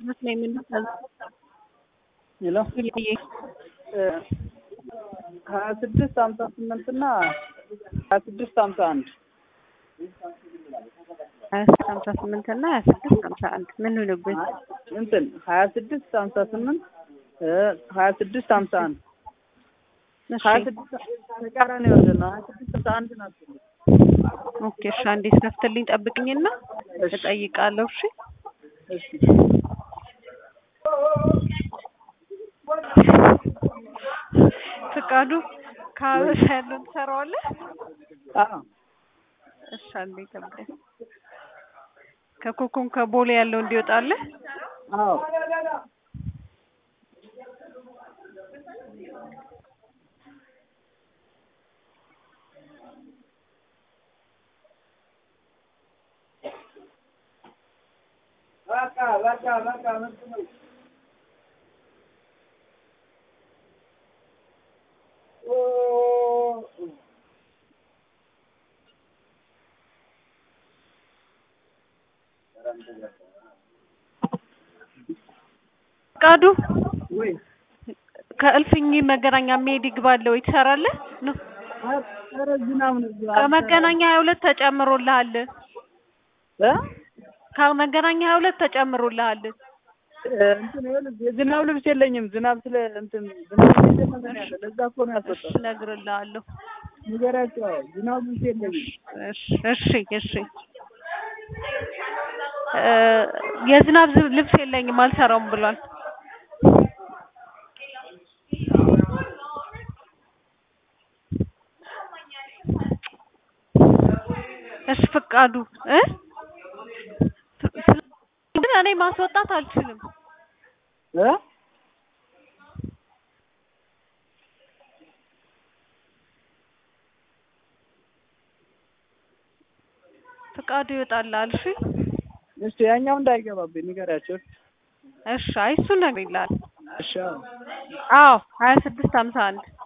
ነው የምንሰራው። ሄሎ ሀያ ስድስት ሀምሳ ስምንት እና ሀያ ስድስት ሀምሳ አንድ ሀያ ስድስት ሀምሳ ስምንት እና ሀያ ስድስት ሀምሳ አንድ ምን ሆነብኝ? እንትን ሀያ ስድስት ሀምሳ ስምንት ሀያ ስድስት ሀምሳ አንድ እሺ ሀያ ስድስት ተቃራኒ ወደ ነው ሀያ ስድስት ሀምሳ አንድ ናቸው። ኦኬ እሺ፣ አንዴ ስከፍትልኝ ጠብቅኝና እጠይቃለሁ። እሺ እሺ ፍቃዱ ከሀበሻ ያለውን ትሰራዋለህ? አዎ እሺ አንዴ ጠብቀኝ። ከኮኮን ከቦሌ ያለው እንዲወጣልህ አዎ በቃ በቃ በቃ ምርጥ ነው። ፍቃዱ ወይ ከእልፍኝ መገናኛ መሄድ ይግባለህ ወይ ትሰራለህ? ነው ኧረ ዝናብ ነው እዚህ ከመገናኛ ሀያ ሁለት ተጨምሮልሃል። እ ከመገናኛ ሀያ ሁለት ተጨምሮልሃል። እንትን ይኸውልህ የዝናብ ልብስ የለኝም። ዝናብ ስለ እንትን ዝናብ እየዘነበ ነው ያለ። ለዛ እኮ ነው እሺ ያስወጣው። እነግርልሃለሁ። ንገሪያቸው። አዎ ዝናብ ልብስ የለኝም። እሺ እሺ እሺ እ የዝናብ ዝ- ልብስ የለኝም አልሰራውም ብሏል። እሺ ፍቃዱ እ ግን እኔ ማስወጣት አልችልም። እ ፍቃዱ ይወጣልሃል። እሺ እሺ ያኛው እንዳይገባብኝ ንገሪያቸው። እሺ አይ እሱን ነግሬልሃል። እሺ አዎ አዎ ሀያ ስድስት ሀምሳ አንድ